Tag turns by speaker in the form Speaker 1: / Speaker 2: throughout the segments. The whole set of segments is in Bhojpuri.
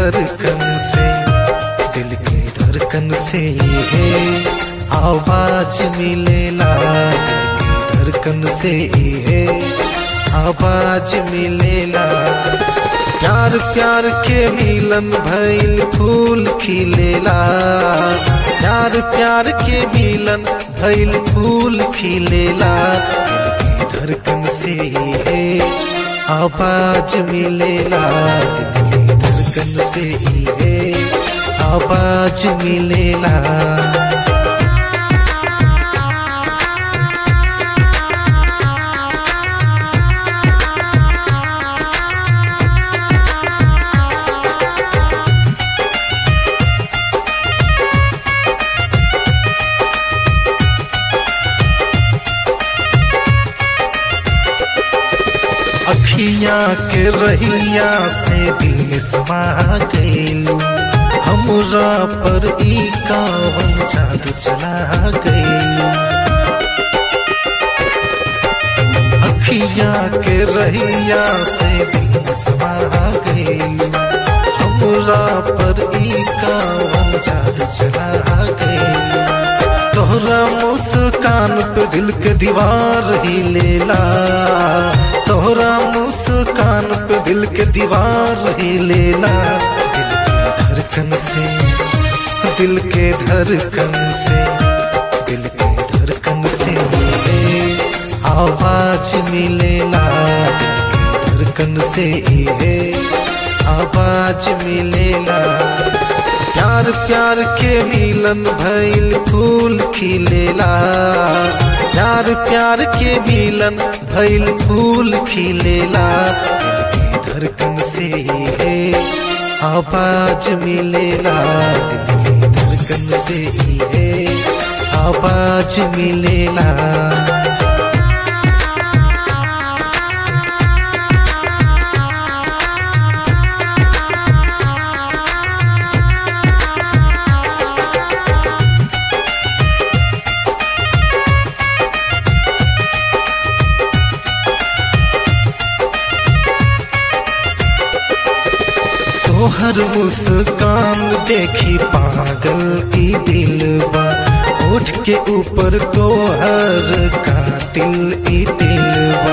Speaker 1: धड़कन से दिल के धड़कन से है आवाज मिलेला दिल के धड़कन से है आवाज मिलेला प्यार प्यार के मिलन भइल फूल खिलेला प्यार प्यार के मिलन भइल फूल खिलेला दिल के धड़कन से है आवाज मिलेला दिल के धड़कन से है आवाज मिलेला अखिया के रहिया से दिल में समा गइलू हमरा पर ई कावन जादू चला गइलू अखिया के रहिया से दिल में समा गइलू हमरा पर ई कावन जादू चला गइलू तोहरा मुस्कान पे दिल के दीवार ही लेला तोहरा मुस्कान पे दिल के दीवार ही लेला दिल के धड़कन से दिल के धड़कन से दिल के धड़कन से है आवाज मिलेला दिल के धड़कन से है आवाज मिलेला प्यार प्यार के मिलन भइल फूल खिलेला प्यार प्यार के मिलन भइल फूल खिलेला दिल के धड़कन से है आवाज मिलेला दिल के धड़कन से है आवाज मिलेला तोहर मुस्कान देखी पागल ई दिलवा ओठ के ऊपर तोहर कातिल ई दिलवा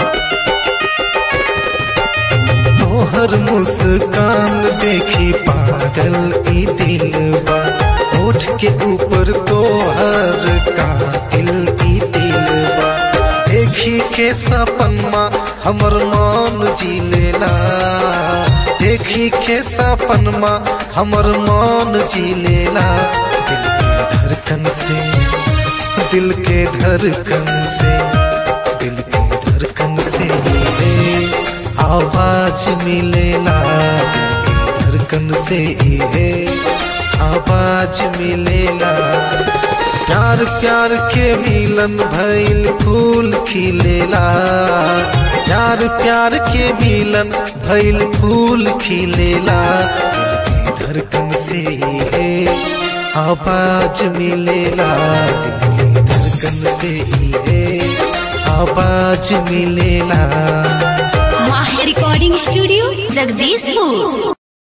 Speaker 1: तोहर मुस्कान देखी पागल ई दिलवा ओठ के ऊपर तोहर कातिल ई दिलवा देखी के सपनमा हमर मान जी लेला देखी के सपनमा हमर मान जी लेला दिल के धड़कन से दिल के धड़कन से दिल के धड़कन से है आवाज मिलेला दिल के धड़कन से है आवाज मिलेला प्यार प्यार के मिलन भइल फूल खिलेला प्यार प्यार के मिलन भइल फूल खिलेला दिल के धड़कन से है आवाज मिलेला दिल के धड़कन से है आवाज मिलेला
Speaker 2: माह रिकॉर्डिंग स्टूडियो जगदीशपुर